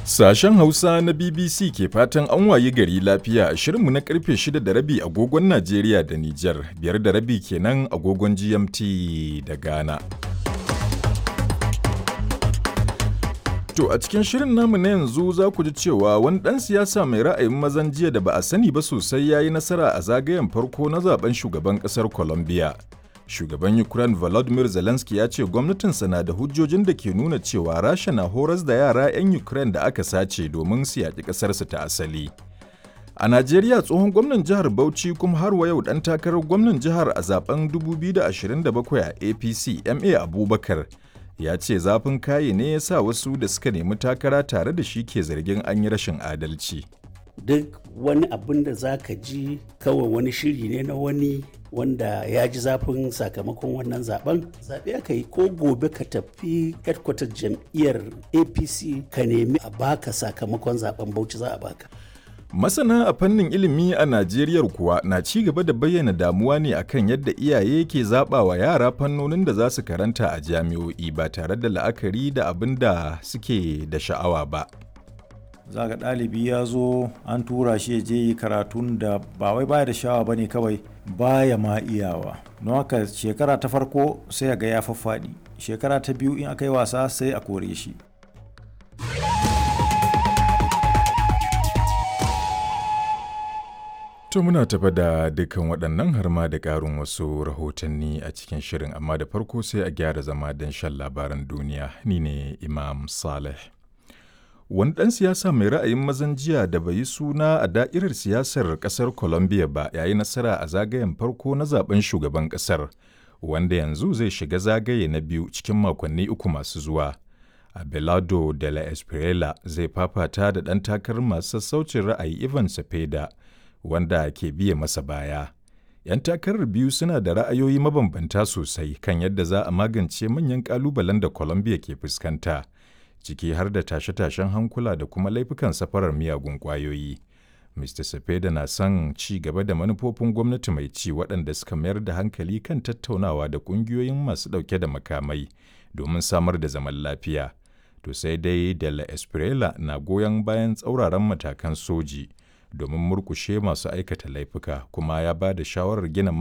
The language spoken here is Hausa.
Sashen Hausa na BBC ke fatan an wayi gari lafiya a shirinmu na karfe 6 da rabi agogon Najeriya da Nijar, biyar da rabi kenan agogon GMT da Ghana. To a cikin shirin namu na yanzu za ku ji cewa wani ɗan siyasa mai ra'ayin mazan jiya da ba a sani ba sosai ya yi nasara a zagayen farko na zaben shugaban ƙasar Colombia. Shugaban Ukraine Volodymyr Zelensky ya ce gwamnatinsa na da hujjojin da ke nuna cewa Rasha na horas da yara 'yan Ukraine da aka sace domin su yaƙi ƙasarsu ta asali. A Najeriya tsohon gwamnan jihar Bauchi kuma har wa yau ɗan takarar gwamnan jihar a zaben 2027 a APC MA Abubakar ya ce zafin kaye ne ya sa wasu da suka nemi takara tare da shi ke zargin an yi rashin adalci. duk wani abin da za ka ji kawai wani shiri ne na wani wanda ya ji zafin sakamakon wannan zaben zaɓe aka yi ko gobe ka tafi headquarter jam'iyyar apc ka nemi a baka sakamakon zaben bauchi za a baka Masana a fannin ilimi a Najeriya kuwa na ci gaba da bayyana damuwa ne akan yadda iyaye ke zaɓa wa yara fannonin da za su karanta a jami'o'i ba tare da la'akari da abin da suke da sha'awa ba. za ga ɗalibi ya zo an tura shi ya je yi karatun da ba wai baya da sha'awa ba ne kawai baya ma iyawa don haka shekara ta farko sai ga ya faffaɗi shekara ta biyu in aka yi wasa sai a kore shi To muna tafa da dukkan waɗannan har ma da ƙarin wasu rahotanni a cikin shirin amma da farko sai a gyara zama don shan labaran duniya ni ne Imam Saleh. Wani ɗan siyasa mai ra'ayin mazan jiya da bai yi suna a da'irar siyasar ƙasar Colombia ba ya yi nasara a zagayen farko na zaben shugaban ƙasar, wanda yanzu zai shiga zagaye na biyu cikin makonni uku masu zuwa. Abelardo de la Espriella zai fafata da ɗan takarar masu sassaucin ra'ayi Ivan Cepeda, wanda ke biye masa baya. 'Yan takarar biyu suna da ra'ayoyi mabambanta sosai kan yadda za a magance manyan ƙalubalen da Colombia ke fuskanta. ciki har da tashe-tashen hankula da kuma laifukan safarar miyagun ƙwayoyi. Mr. Cepeda na son ci gaba da manufofin gwamnati mai ci waɗanda suka mayar da hankali kan tattaunawa da ƙungiyoyin masu ɗauke da makamai domin samar da zaman lafiya. To sai dai de la Espriella na goyon bayan tsauraran matakan soji domin murkushe masu aikata laifuka kuma ya ba da shawarar gina